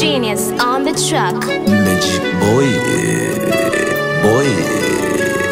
Genius on the track. Magic boy, eh, boy.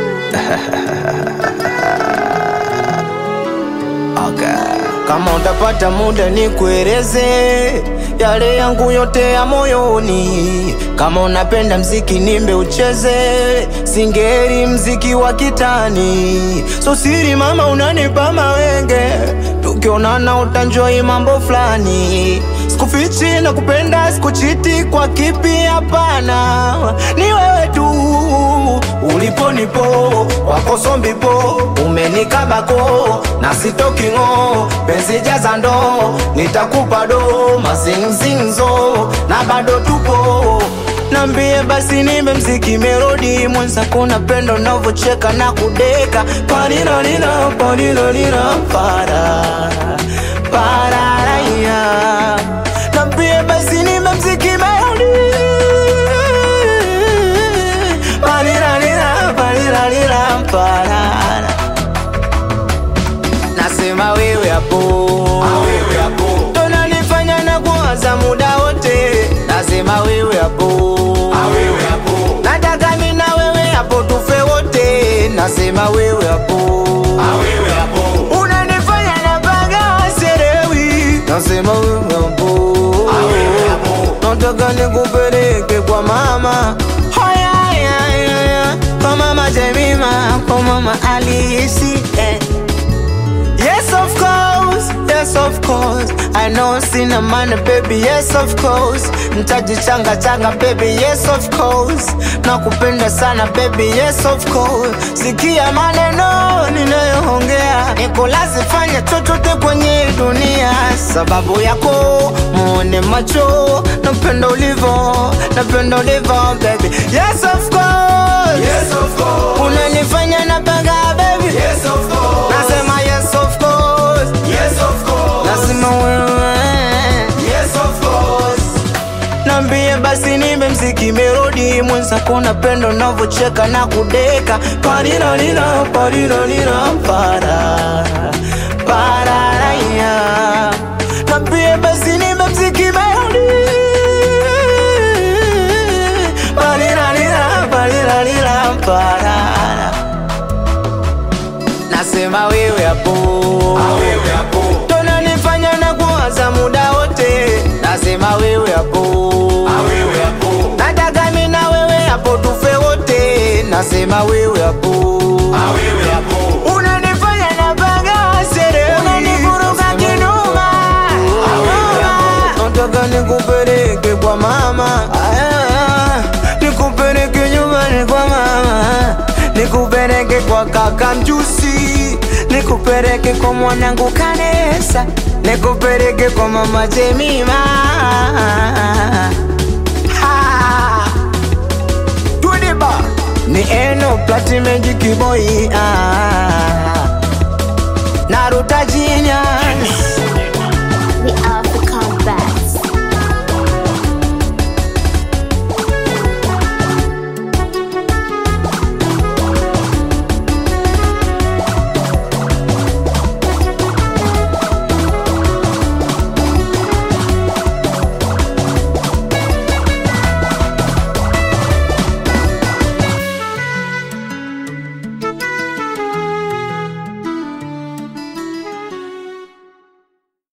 okay. Kama utapata muda ni kueleze yale yangu yote ya moyoni. Kama unapenda mziki nimbe ucheze, singeri mziki wa kitani. So siri mama, unanipa mawenge, tukionana utanjoi mambo fulani. Sikufichi na kupenda, sikuchiti kwa kipi, hapana, ni wewe tu ulipo nipo wako sombipo umenikabako na sitoki ng'o penzi jaza ndo nitakupa do mazinzinzo na bado tupo nambie basi nimbe mziki melodi mwenzako napenda navyocheka na kudeka parinarira parinarira para pararaya nambie basi nimbe mziki melodi Parirarira, parirarira, parara. Nasema wewe hapo tonanifanya na kuwaza muda wote, nasema wewe hapo nataka mi na wewe hapo tufe wote, nasema wewe hapo unanifanya na baga serewi, nasema wewe hapo nataka nikupeleke kwa mama Haya, haya, haya. kwa mama Jemima, kwa mama Alisi eh. Yes of course, yes of course I know sina money baby, yes of course Ntajichanga changa baby, yes of course Nakupenda sana baby, yes of course Sikia maneno ninayoongea Nikulazi fanya chochote kwenye dunia Sababu yako muone macho Napenda ulivo, napenda ulivo baby Yes of course, Yes, of course. Unanifanya napanga baby Yes, of course. Nasema yes of course Yes, of course. Lazima wewe Yes, of course. Nambie basi nimbe mziki melodi mwenzako napenda unavyocheka na kudeka parirarira parirarira para pararaya Nambie basi nimbe mziki melodi parirarira parirarira parara Nasema wewe hapo Wewe hapo. tonanifanya na kuwaza muda wote, nasema wewe hapo, Wewe hapo. nataka mi na wewe hapo tufe wote, nasema wewe hapo, Wewe hapo. unanifanya na baga sere, unanivuruga kinuma, nataka nikupeleke kwa mama, Ah, nikupeleke nyumbani kwa mama, nikupeleke kwa kaka mjusi, nikupeleke kwa mwanangu Kanesa, nikupeleke kwa mama Jemima. Ha! Tudiba ni eno plati magic boy ah.